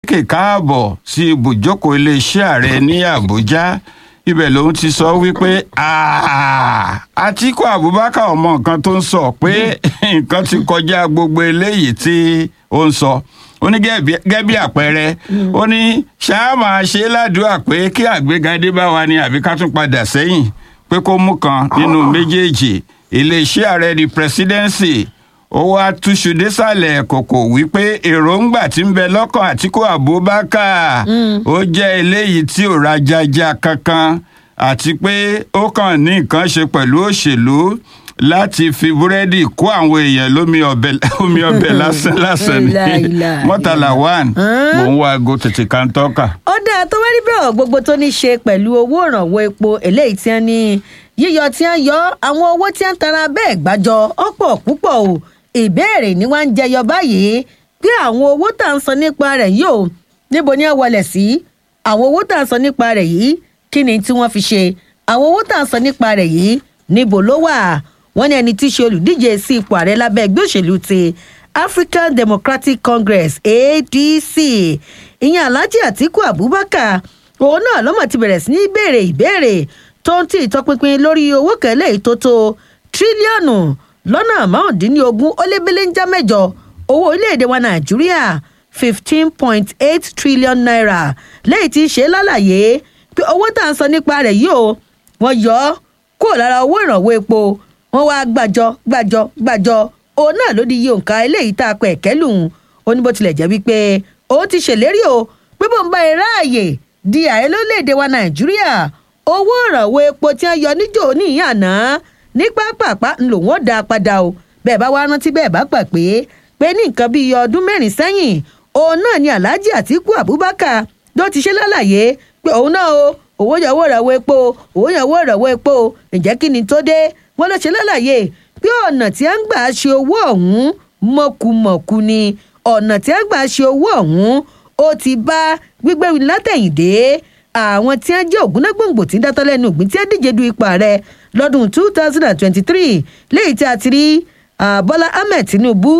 kè káàbọ̀ sí ibùjókòó iléeṣẹ́ ààrẹ ní àbújá ibẹ̀ lòun ti sọ wípé àtìkú abubakar ọmọ nǹkan tó ń sọ pé nǹkan ti kọjá gbogbo eléyìí tí ó ń sọ ó ní gẹ́gẹ́ bí àpẹẹrẹ ó ní ṣáà máa ṣe ládùúgbà pé kí àgbéga dé bá wa ni àbí ká tún padà sẹ́yìn pé kó mú kan nínú méjèèjì iléeṣẹ́ ààrẹ di presidency ó wá túṣu désàlẹ̀ kòkò wípé èròǹgbà tí ń bẹ lọ́kàn àtìkú abubakar ó jẹ́ eléyìí tí ò rajaja kankan àti pé ó kàn ní nǹkan ṣe pẹ̀lú òṣèlú láti fi búrẹ́dì kó àwọn èèyàn lómi ọbẹ̀ omi ọbẹ̀ lásán lásán ní mọ́tàlá one mò ń wá aago tètè kan tọ́ka. ó dáa tó wá rí bẹ́ẹ̀ gbogbo tó ní ṣe pẹ̀lú owó ìrànwọ́ epo eléyìí tí wọ́n ní yíyọ tí wọ́n yọ àwọn owó tí wọ́n tara bẹ́ẹ̀ gbàjọ ọ̀pọ̀ púpọ̀ o ìbéèrè ni wọ́n ń jẹyọ báyìí pé àwọn owó tá à ń sọ nípa rẹ̀ yìí o níbo ni ẹ wọlé sí àwọn owó tá à ń sọ nípa rẹ̀ yìí kí ni tí wọ́n fi ṣe àwọn owó tá à ń sọ nípa rẹ̀ yìí níbo ló wà wọ́n ní ẹni tí í ṣe olùdíje sí ipò ààrẹ lábẹ́ ẹgbẹ́ òṣèlú ti african democratic congress adc ìyẹn alhaji atiku abubakar òun náà lọ́mọ̀ ti bẹ̀rẹ̀ sí ní béèrè ìbéèrè tó ń tì ìtọpinpin lórí owó kẹlẹ́ ìtótó tírílíọ̀nù lọ́nà márùndínlógún ó lé belenja mẹ́jọ owó orílẹ̀-èdè wa nàìjíríà fifteen point eight trillion naira lẹ́yìn tí í ṣe lálàyé pé owó tá à ń sọ nípa rẹ̀ yìí o wọ́n yọ ọ́ kúrò lára owó ìrànwọ́ epo wọ́n wá gbàjọ gbàjọ gbàjọ òun náà ló di iye òǹkà eléyìí tá a pẹ̀ kẹ́lùn ó ní bó tilẹ̀ jẹ́ wípé òun ti ṣèlérí o pé bó ń bá ẹ ráàyè di ààrẹ lórílẹ̀‐èdè wa nàìjíríà owó ìrànwọ́ epo tí wọ́n yọ níjò níyàn àná ní pápápá ń lò wọ́n dá a padà o bẹ́ẹ̀ bá wá rántí bẹ́ẹ̀ bá gbà pé pé ní nǹkan bíi ọdún mẹ́rin sẹ́yìn òun náà ni alhaji atiku abubakar ló ti ṣe lálàyé pé òun náà o owó yẹ owó ìrànwọ́ epo owó yẹ owó ìrànwọ́ epo ǹjẹ́ kí ni tó dé wọ́n ló ṣe lálàyé pé ọ̀nà tí a ń gbà ṣe owó ọ̀hún mọ̀kùmọ̀kù ni ọ̀nà tí a ń gbà ṣe owó ọ̀hún ó ti bá gbígbé látẹ̀yìndé àwọn tí wọ́n jẹ́ ògúnnágbòǹgbò tí ń dátọ́ lẹ́nu ògbìn tí wọ́n díje du ipò ààrẹ lọ́dún two thousand and twenty-three léyìí tí a ti rí bọ́lá ahmed tinubu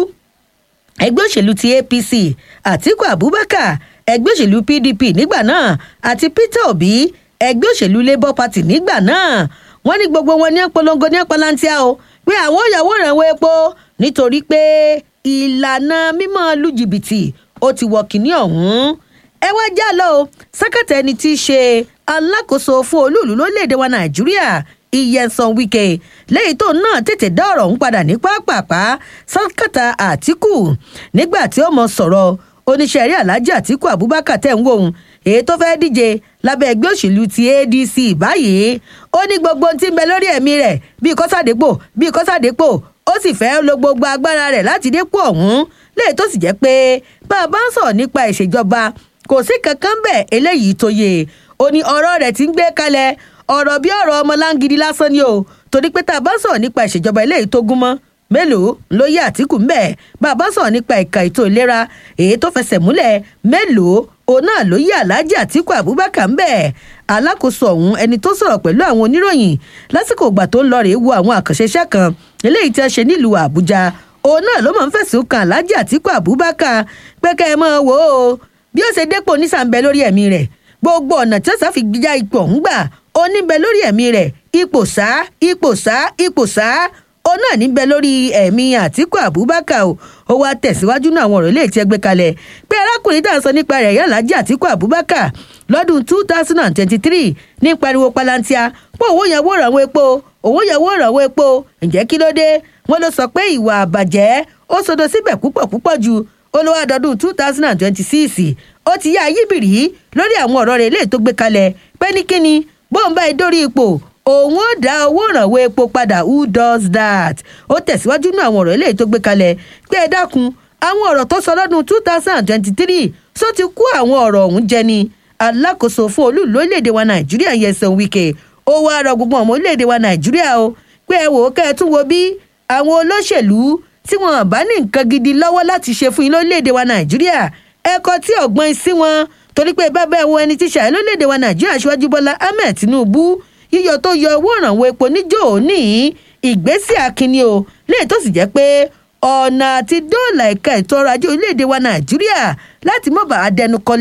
ẹgbẹ́ òṣèlú ti apc àtiku abubakar ẹgbẹ́ òṣèlú pdp nígbà náà àti peter obi ẹgbẹ́ òṣèlú labour party nígbà náà wọ́n ní gbogbo wọn ní polongo ní palantia o pé àwọn òyàwó ìrànwọ́ epo nítorí pé ìlànà mímọ́ lu jìbìtì ó ti wọ kínní ọ̀hún ẹ wá já lọ o sẹkẹtẹ ẹni tí í ṣe alákòóso fún olúùlú lórílẹèdè wa nàìjíríà ìyẹnsán wike lẹ́yìn tó náà tètè dá ọ̀rọ̀ ọ̀hún padà ní pápápá sẹkẹtà àtìkù nígbà tí ó mọ sọ̀rọ̀ oníṣẹ́ rí alájà àtìkù abubakar tẹ̀ ń wò ó èyí tó fẹ́ẹ́ díje lábẹ́ ẹgbẹ́ òṣèlú ti adc báyìí ó ní gbogbo ohun tí ń bẹ lórí ẹ̀mí rẹ̀ bíi kọ́sàdépò bíi kọ́sàdépò ó sì fẹ́ lo gbogbo agbára rẹ̀ láti dépò ọ̀hún léyìí tó sì jẹ́ pé bá a bá ń sọ̀rọ̀ nípa ìṣèjọba kò sí kankan bẹ́ẹ̀ eléyìí tó yẹ ó ní ọ̀rọ̀ rẹ̀ ti ń gbé kalẹ̀ ọ̀rọ̀ bí ọ̀rọ̀ ọmọ láǹgìdì lásán ni o torí pé tá a bá sọ̀rọ̀ nípa ìṣèjọba eléyìí tó gún mọ́ mélòó ló yẹ àtìkù ń bẹ̀ bá a bá sọ̀rọ̀ nípa ẹ̀ka ètò ìlera èyí tó fẹsẹ̀ múlẹ̀ mélòó òun náà ló yẹ aláàjì àtìkù abubakar ń bẹ̀ alákòóso ọ̀hún ẹni tó sọ̀rọ̀ pẹ̀lú àwọn oníròyìn lásìkò ìgbà tó ń lọ rèé wo àwọn àkànṣe iṣẹ́ kan eléyìí tí wọ́n ṣe nílùú àbújá òun náà ló máa ń fẹ̀sùn kan aláàjì àtìkù abubakar pé kẹ́ ẹ máa wò ó bí ó ṣe dépò nísàmbẹ lórí ẹ̀mí rẹ̀ gbogbo ọ̀nà tí ó sá fi já ipò ọ̀hún gbà ó níbẹ̀ lórí ẹ̀mí rẹ̀ ipò sá ipò sá ipò sá ó náà níbẹ̀ lórí ẹ̀mí àtìkù abubakar o ó wá tẹ̀síwájú náà àwọn ọ̀rọ̀ ilé tí ẹ gbé kalẹ̀ pé arákùnrin tá à ń sọ nípa rẹ̀ yálà jẹ́ àtìkù abubakar lọ́dún two thousand and twenty-three ní pariwo palantia pé owó yẹn wó ìrànwọ́ epo owó yẹn wó ìrànwọ́ epo ǹjẹ́ kí ló dé wọ́n ló sọ pé ìwà àbàjẹ́ ó sodo síbẹ̀ púpọ̀ púpọ̀ ju olówó àdọ́dún two thousand and twenty-six ó ti yá ayíbìrì lórí àwọn ọ̀rọ̀ rẹ̀ léè tó gbé kalẹ̀ pé ní kíni bóun bá dórí ipò òun ó dá owó ìrànwọ́ epo padà who does that ó tẹ̀síwájú nínú àwọn ọ̀rọ̀ léè tó gbé kalẹ̀ pé ẹ dákun àwọn ọ̀rọ̀ tó sọ lọ́dún two thousand and twenty-three só ti kú àwọn ọ̀rọ̀ ọ̀hún jẹ ni alákòóso fún olúùlú orílẹ̀-èdè wa nàìjíríà yẹsàn wíkẹ́ ó wá rọ gbogbo ọmọ orílẹ̀-èdè wa nàìjíríà o pé ẹ wò ó kẹ́ ẹ tún wo bí àwọn olóṣèlú tí wọn bá ní nǹkan gidi lọ́wọ́ láti ṣe fún yín lórílẹ̀‐èdè wa nàìjíríà ẹ̀kọ́ tí ọ̀gbọ́n sí wọn torí pé bá bẹ́ẹ̀ wo ẹni tí ṣàyẹ̀ lórílẹ̀‐èdè wa nàìjíríà ṣíwájú bọ́lá ahmed tinubu yíyọ tó yọ owó ìrànwọ́ epo níjó òní ìgbésí akínní o léè tó sì jẹ́ pé ọ̀nà àti dóòlà ẹ̀ka ètò ọrọ̀ ajé orílẹ̀‐èdè wa nàìjíríà láti mọ̀ bá a dẹnu kọ